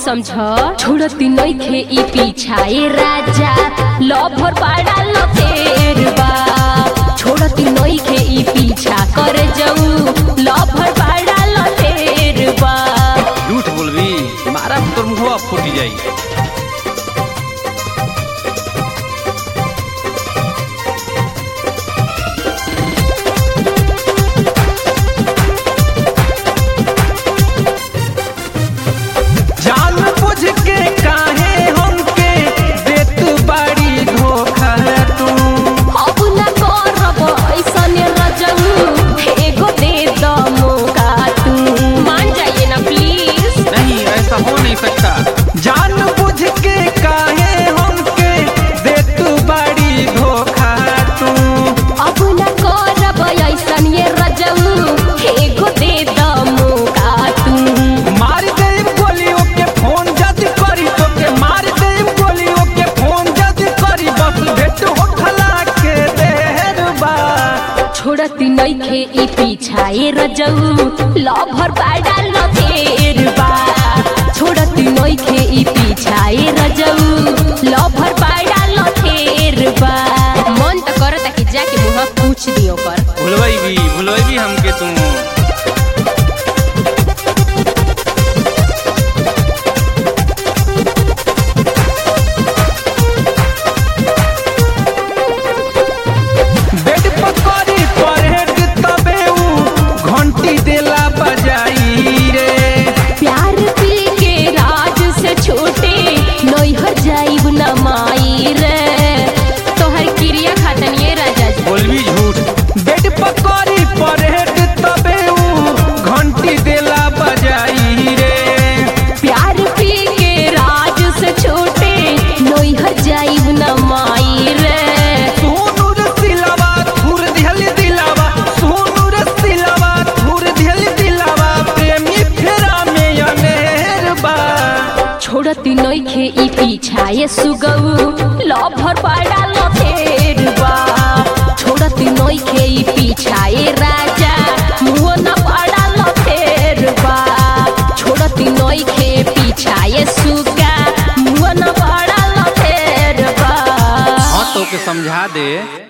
समझ छोड़ती नइखे ई पीछाए राजा लभर पाड़ा लतेर बा छोड़ती नइखे ई पीछा कर जाऊ लभर पाड़ा लतेर बा झूठ बोलबी मारा तोर मुहवा फूटी जाई जान बुझ के काहे हमके देत बाड़ी धोखा तू अब न करब ऐसन रजऊ एगो दे द मौका तू मान जाइए ना प्लीज नहीं ऐसा हो नहीं सकता जान बुझ के काहे हमके देत बाड़ी धोखा तू अब न करब ऐसन ये रजऊ एगो दे द मौका तू मार देब गोलियों के फोन जद करी तो के मार देब गोलियों के फोन जद करी बस भेट होठला के देर बा छोड़ती नइखे ई पीछाए रजऊ लभर पाड़ा लतेर बा छोड़ती नइखे ई पीछाए रजऊ लभर पाड़ा लतेर बा मन त करता कि जाके मुंह पूछ दियो कर भुलवाई भी भुलवाई भी हमके तू बेड पकड़ी परहेट तबे ऊ घंटी देला बजाई रे प्यार पी के राज से छोटे नैहर जाइब न माई रे तोहर क्रिया खातन ये राजा जी बोलबी झूठ बेड पकड़ी परहेट तबे ऊ घंटी देला बजाई रे प्यार पी के राज से छोटे नैहर जाइब न माई रे सोनू रे सिलावा थुर दिहल दिलावा सोनू रे सिलावा थुर दिहल दिलावा प्रेमी फेरा में अनेर बा छोड़ती नइखे ई पीछाए सुगऊ लभर पाड़ा लथेर बा छोड़ती नइखे ई पीछाए राजा मुँह न पाड़ा लथेर बा छोड़ती नइखे पीछाए सुगा मुँह न पाड़ा लथेर बा हाँ तो के समझा दे